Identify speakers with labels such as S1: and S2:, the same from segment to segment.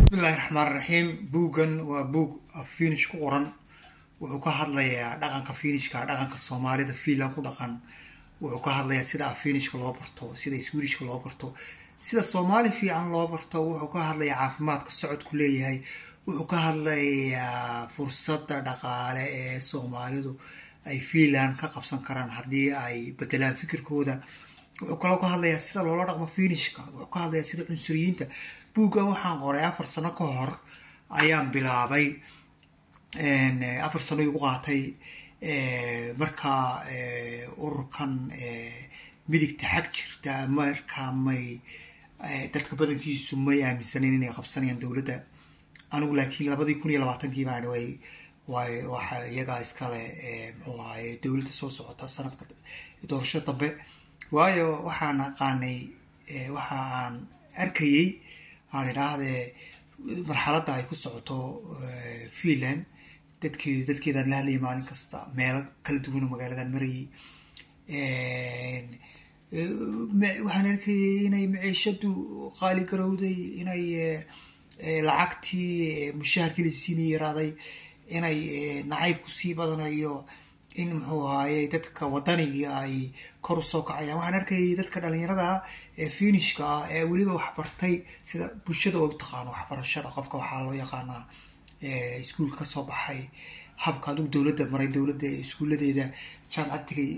S1: bismillahi raxmaan raxiim buuggan waa buug finish ku qoran wuxuu ka hadlayaa dhaqanka finishka dhaqanka soomaalida fiinland ku dhaqan wuxuu ka hadlayaa sida finishka loo barto sida swedishka loo barto sida soomaali fiican loo barto wuxuu ka hadlayaa caafimaadka socodku leeyahay wuxuu ka hadlayaa fursadda dhaqaale ee soomaalidu ay fiinland ka qabsan karaan haddii ay bedelaan fikirkooda wuxuu kaloo ka hadlayaa sida loola dhaqmo finishka wuxuu ka hadlayaa sida cunsuriyiinta buugga waxaan qoray afar sano ka hor ayaan bilaabay afar sano igu qaatay markaa ururkan midigta xag jirta markaa may dadka badankiisu may aaminsaneyn inay qabsanayaan dowladda anigu laakiin labadii kun iyo labaatankii baan way way waxa iyagaa iskale muxuu ahaye dowladda soo socota sanadka doorasho dambe waayo waxaan aqaanay waxa aan arkayey aan idhaahdee marxaladda ay ku socoto fiinland dadkeedu dadkeedaan la hadlayay maalin kasta meelo kala duwan oo magaaladan marayay waxaan arkayay inay maciishadu qaali garowday inay lacagtii mushaharkii la siinay yaraaday inay nacaybku sii badanayo in muxuu ahaaye dadka wadanigii ay kor usoo kacayaan waxaan arkayay dadka dhalinyarada ee finishka ah ee weliba waxbartay sida bulshada oo taqaano waxbarashada qofka waxaa loo yaqaanaa iskuulka kasoo baxay habka adugu dowladda maray dowladda iskuuladeeda jaamacad tegay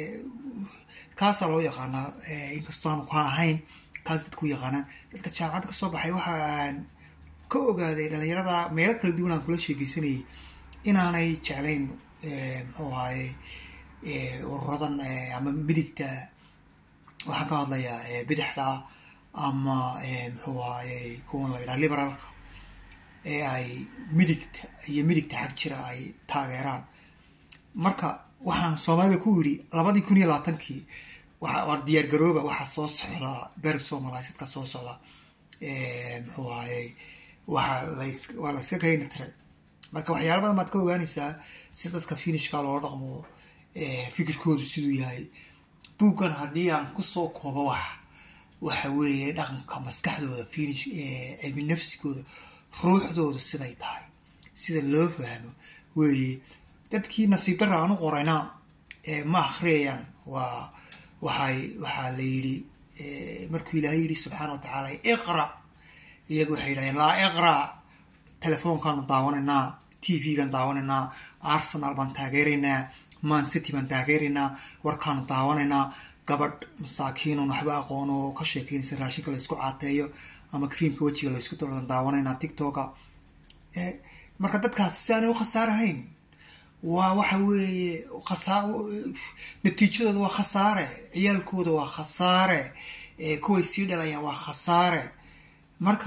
S1: kaasaa loo yaqaanaa inkastoo aanu ka ahayn kaas dadku yaqaanaan dadka jaamacadda kasoo baxay waxaan ka ogaaday dhalinyarada meelo kala duwan aan kula sheegeysanayay inaanay jeclayn muxuu ahaye ururadan ama midigta waxaan ka hadlayaa bidixda ama muxuu ahaye kuwan la yidhaha liberaalka ee ay midigta iyo midigta xag jira ay taageeraan marka waxaan soomaalida ku yidhi labadii kun iyo labaatankii waa diyaar garooba waxaa soo socda ber somalaisadka soo socda muxuu ahaye waa las waa la iska kayni tiray marka waxyaala badan baad ka ogaanaysaa si dadka finishka loola dhaqmo fikirkoodu siduu yahay buuggan haddii aan kusoo koobo wax waxa weeye dhaqanka maskaxdooda finish cilmi nafsigooda ruuxdoodu siday tahay sida loo fahmo weeye dadkii nasiib darra aan u qorayna ma akhriyayaan waa waxay waxaa la yidhi markuu ilaahay yidhi subxaana wa tacaala iqra iyagu waxay yidhahdeen laa iqra telefoonkaanu daawanaynaa t v-gan daawanaynaa arsenal baan taageeraynaa man city baan taageeraynaa warkaanu daawanaynaa gabadh masaakiinon waxba aqoon oo ka sheekeynaysa raashinka laysku caateeyo ama creamka wejiga laysku doladan daawanaynaa tictoka marka dadkaas si aanay u khasaarahayn waa waxa weeye khasaa natiijadooda waa khasaare ciyaalkooda waa khasaare kuway sii dhalayaan waa khasaare marka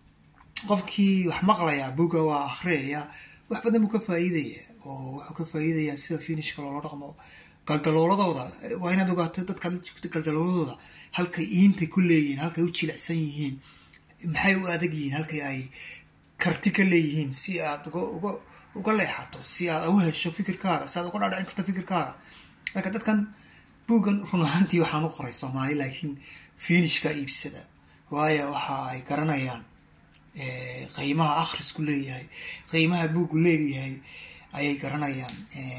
S1: qofkii wax maqlaya buga waa akhriyaya wax badan buu ka faa'iidaya oo wuxuu ka faa'iidayaa sida finishka loola dhaqmo galdalooladooda waa inaad ogaato dadkaad la sugta galdalooladooda halkay iintay ku leeyihiin halkay u jilicsan yihiin maxay u adag yihiin halkay ay karti ka leeyihiin si aad uga uga uga leexato si aad u hesho fikirkaaga si aad uga dhaadhicin karto fikirkaaga marka dadkan buuggan run ahaantii waxaan u qoray soomaali laakiin finishka iibsada waayo waxa ay garanayaan qiimaha akhrisku leeyahay qiimaha buuggu leeyahay ayay garanayaan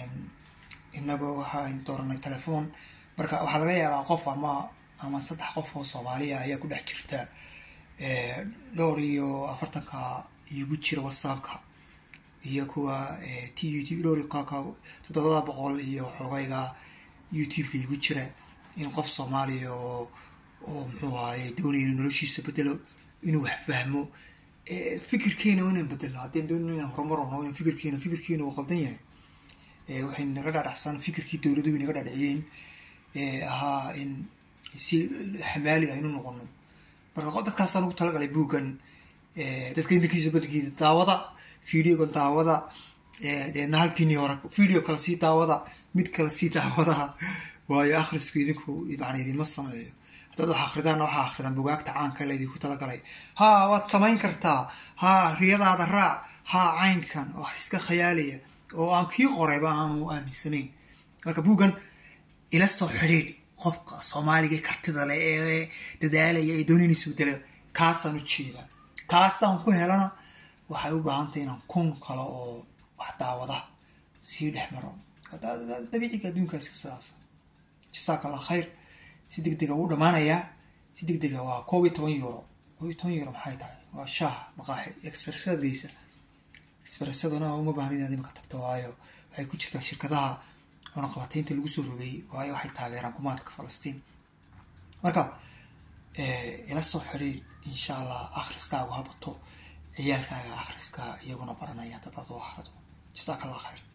S1: inagoo waxaan dooranay telefoon marka waxaa laga yaabaa qof ama ama saddex qof oo soomaaliya ayaa ku dhex jirta dhowr iyo afartanka igu jira whatsappka iyo kuwa t youtube dhowr kaka toddobada boqol iyo xoogayga youtube-ka igu jira in qof soomaaliya oo oo muxuu ahaye doonaya inuu noloshiisa bedelo inuu wax fahmo fikirkeena waa inaan bedelo haddii doonayno inaan horumar ono in fikirkeena fikirkeena uu qaldan yahay waxay naga dhadhacsan fikirkii dowladdu way naga dhadhiciyeen ahaa in si xamaali aynu noqono marka dadkaasaan ugu talagalay buuggan dadka intankiisa badankiisa daawada videogan daawada deedna halkiinii hore video kale sii daawada mid kale sii daawada waayo akhrisku idinku macna idinma sameeyo haddaad wax akridaan waxaa akridaan bugaagta caanka laydinku talagalay haa waad samayn kartaa haa riyadaada raac haa caynkan wax iska khayaalaya oo aan kii qorayba aanu aaminsanayn marka buuggan ila soo xidhiidh qofka soomaaliga kartida leh ee dadaalaya ee doonanaysa bedela kaasaan u jeedaa kaasaan ku helana waxay u baahantay inaan kun kale oo wax daawada sii dhex maro dabiiciga adduunkaasi sidaas jasaaka allah khayr si deg dega wuu dhammaanayaa si deg dega waa koob iyo toban euro koob iyo toban euro maxay tahay waa shaah maqaaxi expressadaysa expressaduna uma baahna inaad imika tagto waayo waxay ku jirtaa shirkadaha cunaqabataynta lagu soo rogay waayo waxay taageeraan kumaadka falastiin marka ila soo xidhiir insha allah akhriskaagu habato ciyaalkaaga akhriska iyaguna baranaya dadaad u ahrado jasaaka allah khayr